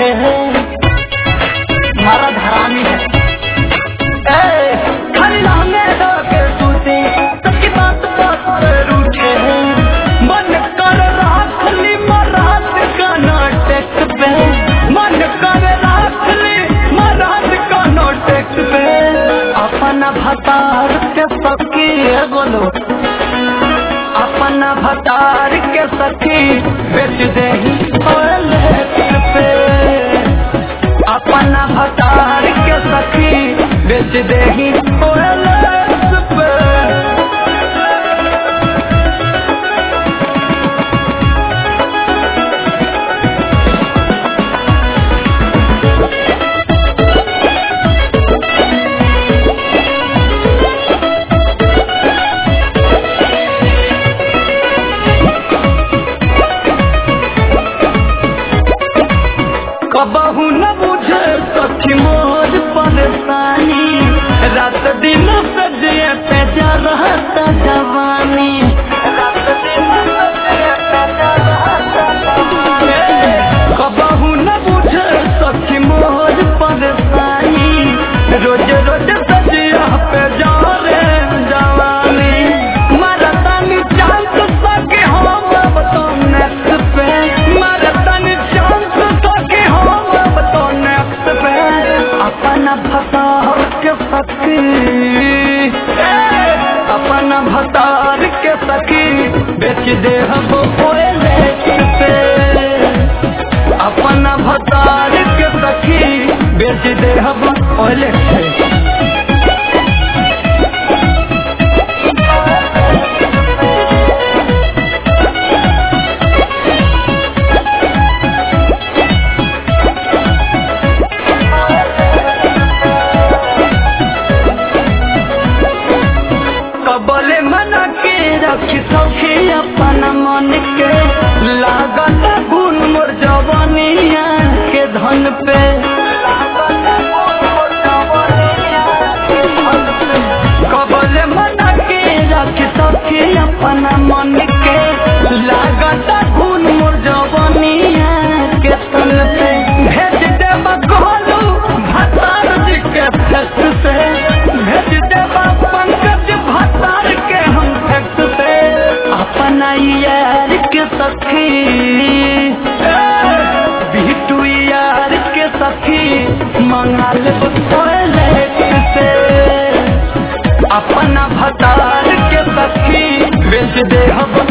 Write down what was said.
रूठे मरद हरामी है ए, खाली लहंगे ढके सूती, सबकी बात बात पे रूठे मन कर राख ली मरात का नाटक पे मन कर राख ली मरात का नाटक पे अपना भतार के सखी बोलो अपना भतार के सखी बेच दे पे अपना भतार के सखी बेच दे पे कबहू न बुझे सखी मोर परेशानी रात दिन सजे पे जा रहता जवानी रात दिन सजे पे जा रहता जवानी। कबहू न बुझे सखी मोर परेशानी रोज रोज सजिया पे जा रे जवानी मरतानी चांस सके हम अब तो नेक्स्ट पे मरतानी चांस सके हम अब तो नेक्स्ट पे अपना भतार के सखी अपना भतार के सखी बेच दे हम ओए पे अपना भतार के सखी बेच दे हम ओले कबले मना के रखी सखी अपना मन के लागत गुण मोर जवानिया के धन पे कबले मना के रखी सखी अपना मन के लागत गुण मोर जवानिया के धन पे भेज देब गोलू भतार जी के फेस से भेज देब पंकज भतार के हम फेस से अपना यार के सखी बिटू यार के सखी मंगा ले टॉयलेट से अपना भतार के सखी बेच दे हम